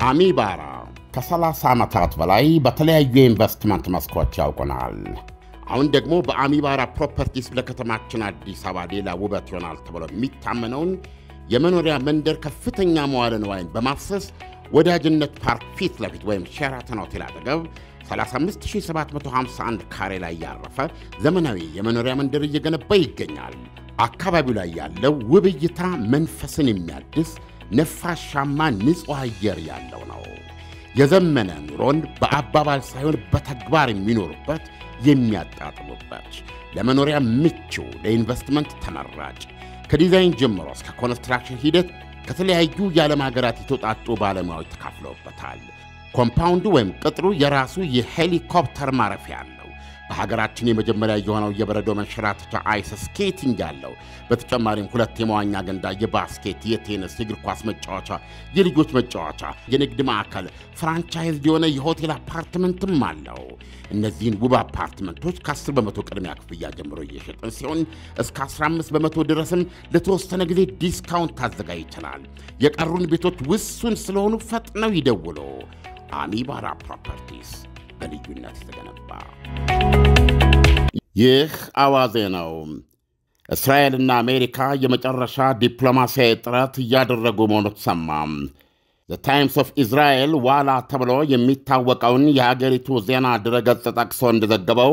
አሚባራ ከ30 ዓመታት በላይ በተለያዩ የኢንቨስትመንት መስኮች ያውቁናል። አሁን ደግሞ በአሚባራ ፕሮፐርቲስ ለከተማችን አዲስ አበባ ሌላ ውበት ይሆናል ተብሎ የሚታመነውን የመኖሪያ መንደር ከፍተኛ መዋለ ንዋይን በማፍሰስ ወዳጅነት ፓርክ ፊት ለፊት ወይም ሼራተን ሆቴል አጠገብ 35751 ካሬ ላይ ያረፈ ዘመናዊ የመኖሪያ መንደር እየገነባ ይገኛል። አካባቢው ላይ ያለው ውብ እይታ መንፈስን የሚያድስ ነፋሻማ ንጹሕ አየር ያለው ነው። የዘመነ ኑሮን በአባባል ሳይሆን በተግባር የሚኖሩበት የሚያጣጥሙበት፣ ለመኖሪያ ምቹ፣ ለኢንቨስትመንት ተመራጭ ከዲዛይን ጀምሮ እስከ ኮንስትራክሽን ሂደት ከተለያዩ የዓለም ሀገራት የተውጣጡ ባለሙያዎች ተካፍለውበታል። ኮምፓውንዱ ወይም ቅጥሩ የራሱ የሄሊኮፕተር ማረፊያ አለው። በሀገራችን የመጀመሪያ የሆነው የበረዶ መንሸራተቻ አይስ ስኬቲንግ ያለው፣ በተጨማሪም ሁለት የመዋኛ ገንዳ፣ የባስኬት፣ የቴኒስ፣ የእግር ኳስ መጫወቻ፣ የልጆች መጫወቻ፣ የንግድ ማዕከል፣ ፍራንቻይዝ የሆነ የሆቴል አፓርትመንትም አለው። እነዚህን ውብ አፓርትመንቶች ከ10 በመቶ ቅድሚያ ክፍያ ጀምሮ እየሸጥን ሲሆን እስከ 15 በመቶ ድረስም ለተወሰነ ጊዜ ዲስካውንት ታዘጋጅተናል። የቀሩን ቤቶች ውሱን ስለሆኑ ፈጥነው ይደውሉ። አሚባራ ፕሮፐርቲስ በልዩነት የተገነባ ይህ አዋዜ ነው። እስራኤልና አሜሪካ የመጨረሻ ዲፕሎማሲያዊ ጥረት እያደረጉ መሆኑ ተሰማ። ዘ ታይምስ ኦፍ ኢዝራኤል ዋላ ተብሎ የሚታወቀውን የሀገሪቱ ዜና ድረገጽ ጠቅሶ እንደዘገበው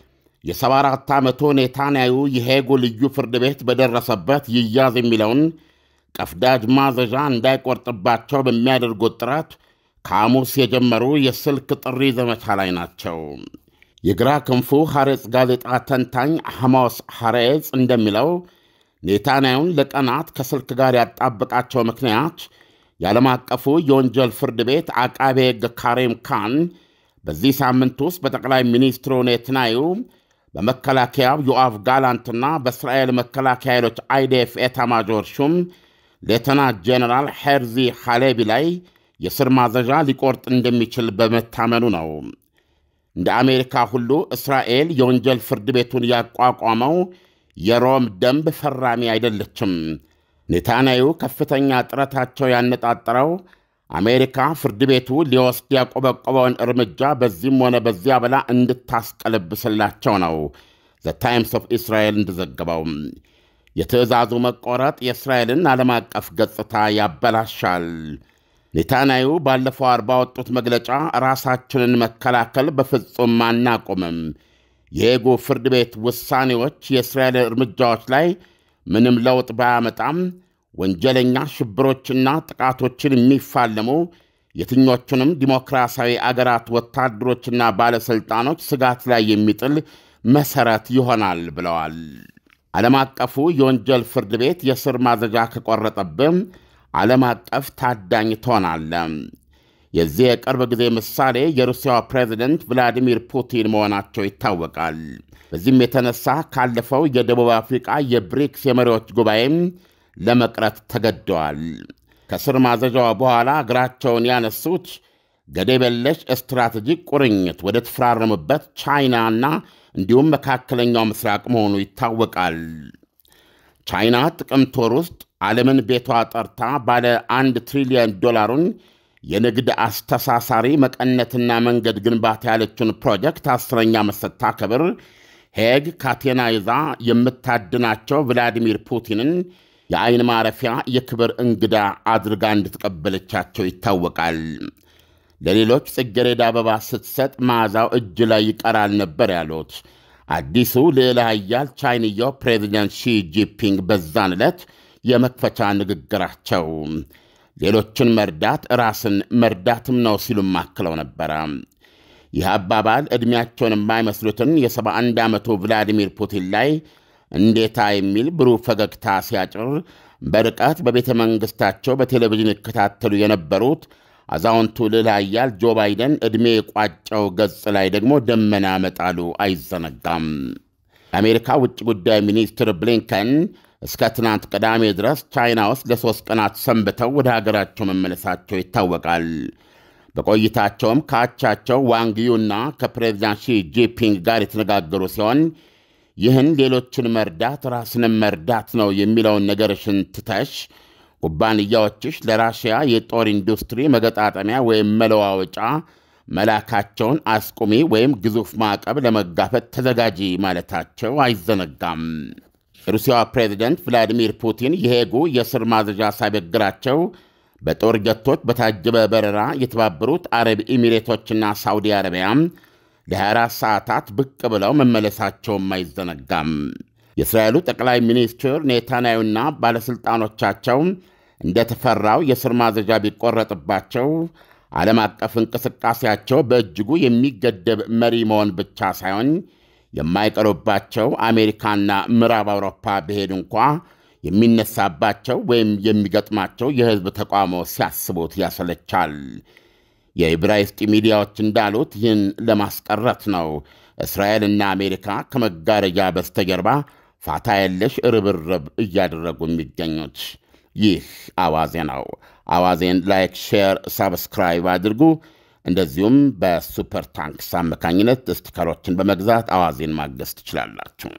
የ74 ዓመቱ ኔታንያዩ የሄጉ ልዩ ፍርድ ቤት በደረሰበት ይያዝ የሚለውን ቀፍዳጅ ማዘዣ እንዳይቆርጥባቸው በሚያደርጉት ጥረት ከሐሙስ የጀመሩ የስልክ ጥሪ ዘመቻ ላይ ናቸው። የግራ ክንፉ ሐሬጽ ጋዜጣ ተንታኝ ሐማስ ሐሬጽ እንደሚለው ኔታንያዩን ለቀናት ከስልክ ጋር ያጣበቃቸው ምክንያት የዓለም አቀፉ የወንጀል ፍርድ ቤት አቃቤ ሕግ ካሬም ካን በዚህ ሳምንት ውስጥ በጠቅላይ ሚኒስትሩ ኔትናዩ በመከላከያው ዮአቭ ጋላንትና በእስራኤል መከላከያ ኃይሎች አይዴፍ ኤታማጆር ሹም ሌተና ጄኔራል ሄርዚ ሃሌቢ ላይ የስር ማዘዣ ሊቆርጥ እንደሚችል በመታመኑ ነው። እንደ አሜሪካ ሁሉ እስራኤል የወንጀል ፍርድ ቤቱን ያቋቋመው የሮም ደንብ ፈራሚ አይደለችም። ኔታንያዩ ከፍተኛ ጥረታቸው ያነጣጠረው አሜሪካ ፍርድ ቤቱ ሊወስድ ያቆበቆበውን እርምጃ በዚህም ሆነ በዚያ በላ እንድታስቀለብስላቸው ነው። ዘ ታይምስ ኦፍ እስራኤል እንደዘገበው የትዕዛዙ መቆረጥ የእስራኤልን ዓለም አቀፍ ገጽታ ያበላሻል። ኔታንያዩ ባለፈው አርባ ባወጡት መግለጫ ራሳችንን መከላከል በፍጹም አናቆምም፣ የሄጉ ፍርድ ቤት ውሳኔዎች የእስራኤል እርምጃዎች ላይ ምንም ለውጥ ባያመጣም ወንጀለኛ ሽብሮችና ጥቃቶችን የሚፋለሙ የትኞቹንም ዲሞክራሲያዊ አገራት ወታደሮችና ባለሥልጣኖች ስጋት ላይ የሚጥል መሠረት ይሆናል ብለዋል። ዓለም አቀፉ የወንጀል ፍርድ ቤት የስር ማዘዣ ከቆረጠብም ዓለም አቀፍ ታዳኝ ትሆናለ። የዚህ የቅርብ ጊዜ ምሳሌ የሩሲያው ፕሬዚደንት ቭላዲሚር ፑቲን መሆናቸው ይታወቃል። በዚህም የተነሳ ካለፈው የደቡብ አፍሪቃ የብሪክስ የመሪዎች ጉባኤም ለመቅረት ተገደዋል። ከስር ማዘዣዋ በኋላ እግራቸውን ያነሱት ገደብ የለሽ ስትራቴጂክ ቁርኝት ወደ ተፈራረሙበት ቻይናና እንዲሁም መካከለኛው ምስራቅ መሆኑ ይታወቃል። ቻይና ጥቅምት ወር ውስጥ ዓለምን ቤቷ ጠርታ ባለ አንድ ትሪሊዮን ዶላሩን የንግድ አስተሳሳሪ መቀነትና መንገድ ግንባታ ያለችውን ፕሮጀክት አስረኛ ዓመት ስታከብር ሄግ ካቴና ይዛ የምታድናቸው ቭላዲሚር ፑቲንን የአይን ማረፊያ የክብር እንግዳ አድርጋ እንድትቀበለቻቸው ይታወቃል። ለሌሎች ጽጌረዳ አበባ ስትሰጥ መዓዛው እጅ ላይ ይቀራል ነበር ያሉት አዲሱ ልዕለ ኃያል ቻይንያው ፕሬዚደንት ሺ ጂፒንግ በዛን ዕለት የመክፈቻ ንግግራቸው ሌሎችን መርዳት ራስን መርዳትም ነው ሲሉም አክለው ነበረ። ይህ አባባል ዕድሜያቸውን የማይመስሉትን የ71 ዓመቱ ቭላዲሚር ፑቲን ላይ እንዴታ የሚል ብሩህ ፈገግታ ሲያጭር በርቀት በቤተ መንግሥታቸው በቴሌቪዥን ይከታተሉ የነበሩት አዛውንቱ ልዕለ ኃያል ጆ ባይደን ዕድሜ የቋጨው ገጽ ላይ ደግሞ ደመና መጣሉ አይዘነጋም። የአሜሪካ ውጭ ጉዳይ ሚኒስትር ብሊንከን እስከ ትናንት ቅዳሜ ድረስ ቻይና ውስጥ ለሦስት ቀናት ሰንብተው ወደ ሀገራቸው መመለሳቸው ይታወቃል። በቆይታቸውም ከአቻቸው ዋንግዩና ከፕሬዚዳንት ሺ ጂፒንግ ጋር የተነጋገሩ ሲሆን ይህን ሌሎችን መርዳት ራስንም መርዳት ነው የሚለውን ነገርሽን ትተሽ ኩባንያዎችሽ ለራሽያ የጦር ኢንዱስትሪ መገጣጠሚያ ወይም መለዋወጫ መላካቸውን አስቁሚ ወይም ግዙፍ ማዕቀብ ለመጋፈጥ ተዘጋጂ ማለታቸው አይዘነጋም። የሩሲያዋ ፕሬዚደንት ቭላዲሚር ፑቲን የሄጉ የስር ማዘዣ ሳይበግራቸው በጦር ጀቶች በታጀበ በረራ የተባበሩት አረብ ኤሚሬቶችና ሳውዲ አረቢያ ለ24 ሰዓታት ብቅ ብለው መመለሳቸውም አይዘነጋም። የእስራኤሉ ጠቅላይ ሚኒስትር ኔታንያሁና ባለሥልጣኖቻቸው እንደተፈራው የስር ማዘዣ ቢቆረጥባቸው ዓለም አቀፍ እንቅስቃሴያቸው በእጅጉ የሚገደብ መሪ መሆን ብቻ ሳይሆን የማይቀሩባቸው አሜሪካና ምዕራብ አውሮፓ ብሄድ እንኳ የሚነሳባቸው ወይም የሚገጥማቸው የሕዝብ ተቃውሞ ሲያስቡት ያሰለቻል። የዕብራይስጥ ሚዲያዎች እንዳሉት ይህን ለማስቀረት ነው እስራኤልና አሜሪካ ከመጋረጃ በስተጀርባ ፋታ የለሽ ርብርብ እያደረጉ የሚገኙት። ይህ አዋዜ ነው። አዋዜን ላይክ፣ ሼር፣ ሳብስክራይብ አድርጉ። እንደዚሁም በሱፐር ታንክስ አማካኝነት ስቲከሮችን በመግዛት አዋዜን ማገዝ ትችላላችሁ።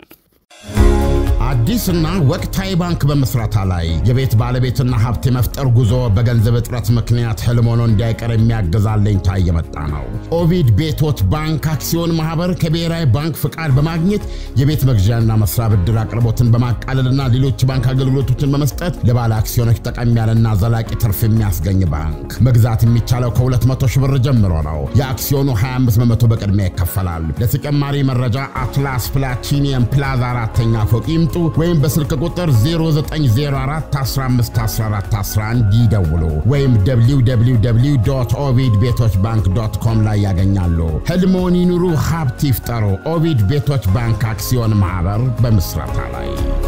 አዲስና ወቅታዊ ባንክ በመስራታ ላይ የቤት ባለቤትና ሀብት የመፍጠር ጉዞ በገንዘብ እጥረት ምክንያት ህልም ሆኖ እንዳይቀር የሚያግዝ አለኝታ እየመጣ ነው። ኦቪድ ቤቶት ባንክ አክሲዮን ማህበር ከብሔራዊ ባንክ ፍቃድ በማግኘት የቤት መግዣና መስሪያ ብድር አቅርቦትን በማቃለልና ሌሎች ባንክ አገልግሎቶችን በመስጠት ለባለ አክሲዮኖች ጠቀም ያለና ዘላቂ ትርፍ የሚያስገኝ ባንክ። መግዛት የሚቻለው ከ200 ሺህ ብር ጀምሮ ነው። የአክሲዮኑ 25 በመቶ በቅድሚያ ይከፈላል። ለተጨማሪ መረጃ አትላስ ፕላቲኒየም ፕላዛ አራተኛ ፎቅ ይምጡ ወይም በስልክ ቁጥር 0904151411 ይደውሉ ወይም www ኦቪድ ቤቶች ባንክ ዶት ኮም ላይ ያገኛሉ። ህልሞን ይኑሩ፣ ሀብት ይፍጠሩ። ኦቪድ ቤቶች ባንክ አክሲዮን ማኅበር በምስረታ ላይ